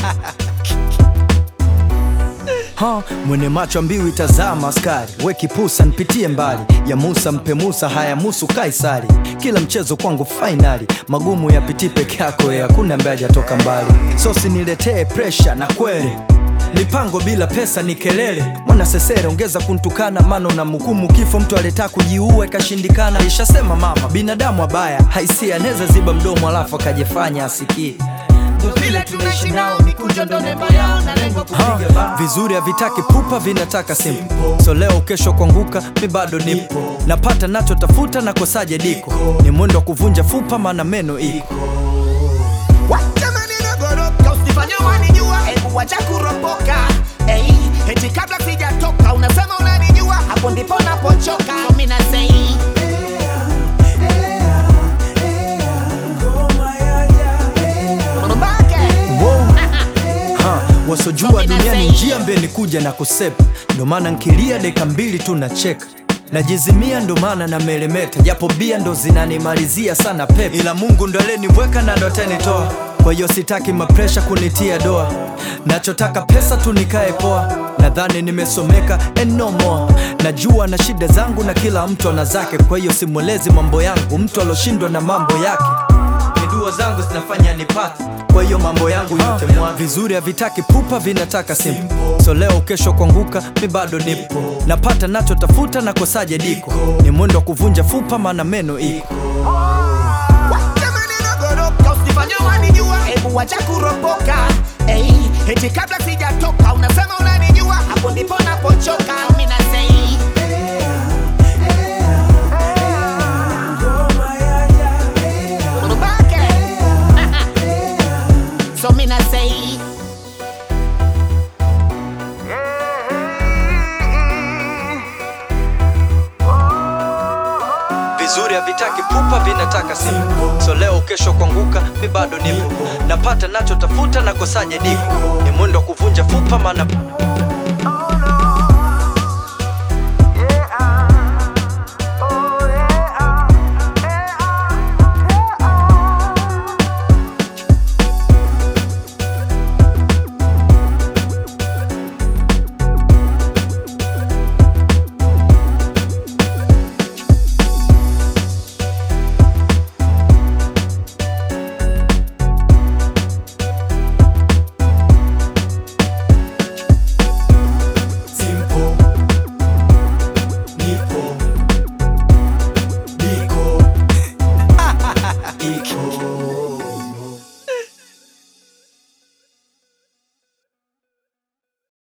Ha, mwenye macho mbiu itazama askari, we kipusa nipitie mbali ya Musa mpe Musa, haya musu Kaisari. Kila mchezo kwangu fainali, magumu yapitii peke yako, ya hakuna ambaye hajatoka mbali. Sosi niletee presha na kweli mipango bila pesa ni kelele. Mwana sesere ongeza kuntukana, mano na mhukumu kifo. Mtu aleta kujiua ikashindikana. Ishasema mama, binadamu abaya haisia, anaweza ziba mdomo alafu akajifanya asikie. vile tunaishi nao mikunjo ndo nembo yao na lengo Ha, kupiga bao vizuri havitaki pupa, vinataka simple. So leo kesho kuanguka, mi bado nipo, napata nachotafuta, nakosaje diko, ni mwendo wa kuvunja fupa, maana meno iko Wacha maneno goroka, usifanye wanijua, hebu wacha kuropoka. Hey, eti kabla sijatoka unasema unanijua, hapo ndipo napochoka. So mimi na say Mbake. Wow. Ha, wasojua duniani njia mbeni kuja na kusepa, ndo maana nkilia dakika mbili tu nacheka najizimia, ndo maana na melemeta, japo bia ndo zinanimalizia sana pepe, ila Mungu ndo aleniweka na ndo atanitoa. Kwa hiyo sitaki mapresha kunitia doa, nachotaka pesa tu nikae poa. Nadhani nimesomeka and no more, najua na shida zangu na kila mtu ana zake, kwa hiyo simwelezi mambo yangu mtu aloshindwa na mambo yake ni dua zangu zinafanya nipate, kwa hiyo mambo yangu yote mwa vizuri havitaki pupa, vinataka simple. So leo kesho kuanguka, mi bado nipo, napata nachotafuta, nakosaje diko, ni mwendo wa kuvunja fupa, maana meno iko Wacha maneno goroka, usifanye wanijua, hebu wacha kuropoka. Hey, eti kabla sijatoka unasema unanijua, hapo ndipo napochoka. Mimi na say Mbake. So mimi na say vizuri havitaki pupa, vinataka simple. So leo kesho kuanguka, mi bado nipo, napata nachotafuta, nakosaje diko, ni mwendo wa kuvunja fupa, maana